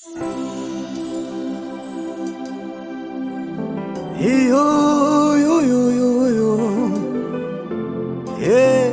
Yo, yo, yo, yo, yo. Yeah.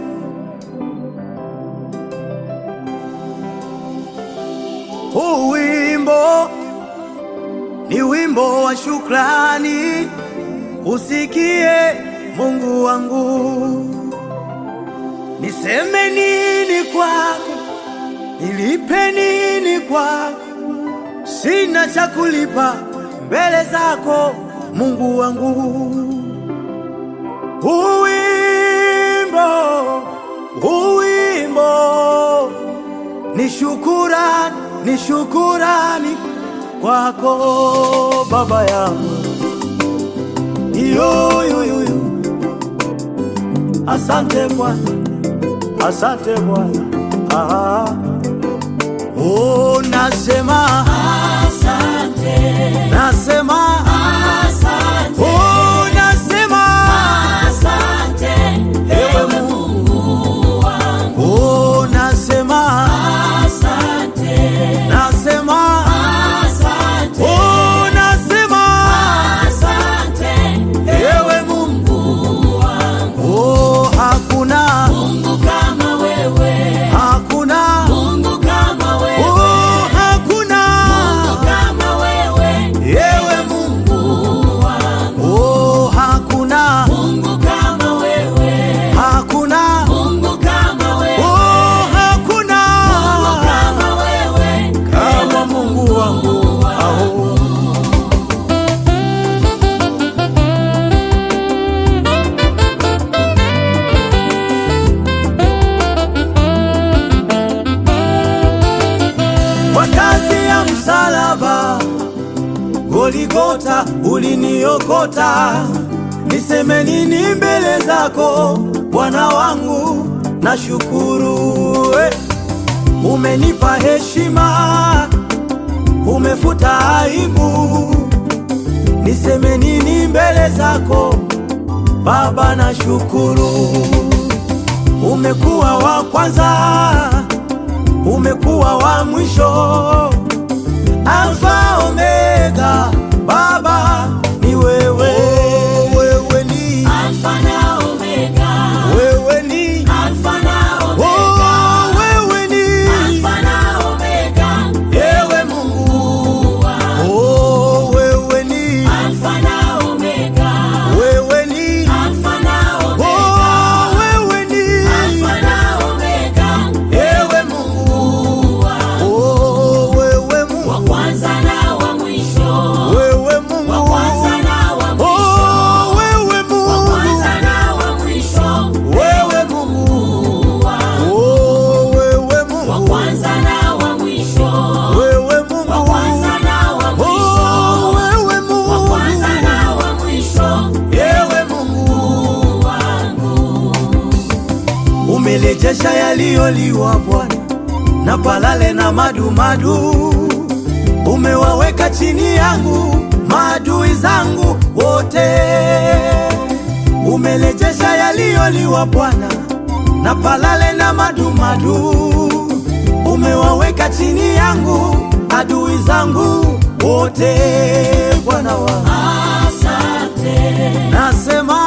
Huu wimbo ni wimbo wa shukrani, usikie Mungu wangu. Niseme nini kwako, nilipe nini kwako? Sina cha kulipa mbele zako Mungu wangu. Uwimbo, uwimbo ni shukurani, ni shukurani kwako Baba yangu. Yo, yo, yo, yo. Asante Bwana, asante Bwana. Ah. Oh, nasema Asante, nasema asante, oh, nasema asante, ewe Mungu wangu. oh, nasema Asante, nasema asante, oh, nasema asante, ewe Mungu Mungu wangu. oh, hakuna Mungu kama wewe, hakuna Mungu kama wewe, oh, hakuna Mungu kama wewe, ewe Mungu Mungu wangu. oh, hakuna Mungu kama wewe, hakuna Mungu kama wewe, oh, hakuna Mungu kama wewe, kama Mungu wangu aho kwa kazi ya msalaba Goligota uliniokota, niseme nini mbele zako Bwana wangu? Nashukuru eh. Umenipa heshima, umefuta aibu, niseme nini mbele zako Baba? Nashukuru, umekuwa wa kwanza, umekuwa wa mwisho Alfa Omega, Baba ni wewe, wewe ni Alfa na Omega, wewe ni Alfa na Omega, oh, wewe ni Alfa na Omega, ewe Mungu Mungu wangu. oh, wewe ni Alfa na Omega, wewe ni Alfa na Omega, oh, wewe ni Alfa na Omega, ewe Mungu Mungu wangu. oh, wewe Wa Mungu kwanza na wa mwisho, wewe wa Mungu kwanza na wa mwisho, oh, wewe wa Mungu kwanza na wa mwisho, wewe Mungu Mungu wangu. oh, wewe Wa Mungu kwanza na wa mwisho, wewe wa Mungu kwanza na wa Oh, mwisho, wewe wa kwanza Mungu, na wa mwisho, ewe Mungu, Mungu wangu. umelejesha yaliyoliwa Bwana na palale na madumadu, umewaweka chini yangu maadui zangu wote. Umelejesha yaliyoliwa Bwana na palale na madumadu, umewaweka chini yangu adui zangu wote. Bwana wangu Asante, nasema